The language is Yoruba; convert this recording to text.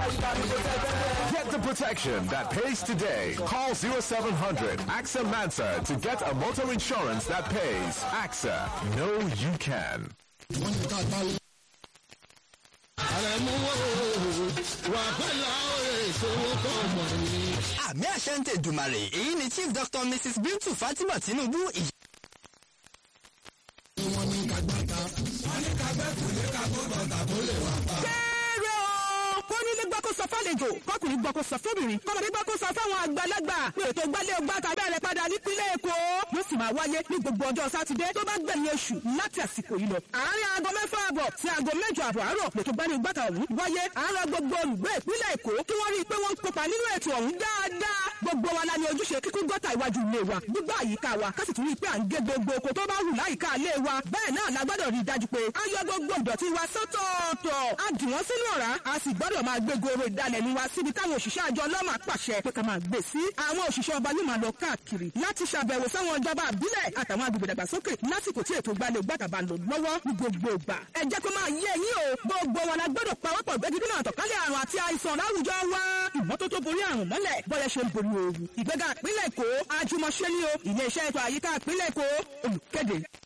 Get the protection that pays today. Call 0700 AXA Mansa to get a motor insurance that pays. AXA, know you can. àmì àṣẹ ń tẹ̀dùmàrè èyí ni chief doctor mrs bintu fatima tinubu ìyá. kéré o kó nílé gbọ́ kó sọ fálejò kọkùnrin gbọ́ kó sọ fóbìnrin kọmọdé gbọ́ kó sọ fáwọn àgbàlagbà pé ètò gbálẹ̀ ọgbà tàbí ẹ̀rẹ̀ padà nípínlẹ̀ èkó yóò sì máa wáyé ní gbogbo ọjọ́ sátidé tó bá gbẹ̀yìn oṣù láti àsìkò yìí lọ. àárín aago mẹ́fà àbọ̀ sí aago mẹ́jọ àbọ̀ àárọ̀ lètò gbálẹ̀ ọgbà ọ̀hún wáyé àárọ̀ gbogbo olùgbé ìpínlẹ̀ èkó kí wọ́n rí i pé wọ́n ń kópa nínú ètò ọ̀hún dáadáa gbogbo wa la ní ojúṣe kíkún gọ́tà iwájú ilé wa gbígbà àyíká wa ká sì tún rí i pé à ń gé gbogbo oko tó bá wù láyìíká ilé wa bẹ́ẹ̀ náà la gbọ́dọ̀ rí i dájú pé a yọ gbogbo ìdọ̀tí wa sọ́tọ̀ọ̀tọ̀ a dì wọ́n sínú ọ̀rá a sì gbọ́dọ̀ máa gbé goro ìdalẹ̀nu wa síbi táwọn òṣìṣẹ́ àjọ ọlọ́mà pàṣẹ pé ká máa gbé sí àwọn òṣìṣẹ́ ọba yóò máa lọ káàkiri láti ṣàbẹ̀wò sáwọn ìjọba àbílẹ̀ àtàwọn agbègbè dàgbàsókè lásìkò tí ètò ìgbàlẹ̀ gbàtàbà lò lọ́wọ́ ní gbogbo ìgbà ẹ jẹ́ kó máa yé ẹ̀yin o gbogbo wa la gbọ́dọ̀ pawọ́pọ̀ gbẹ́gídínà àtọ̀kálẹ̀ àrùn àti àìsàn láwùjọ wa ìmọ́tótó borí àrùn mọ́lẹ̀ bọ́yẹ ṣe ń borí ooru ìgbéga ìpínlẹ̀ èkó àjùmọ̀ṣe ni o ilé iṣẹ́ ètò àyíká ìpínlẹ̀ èkó olùkéde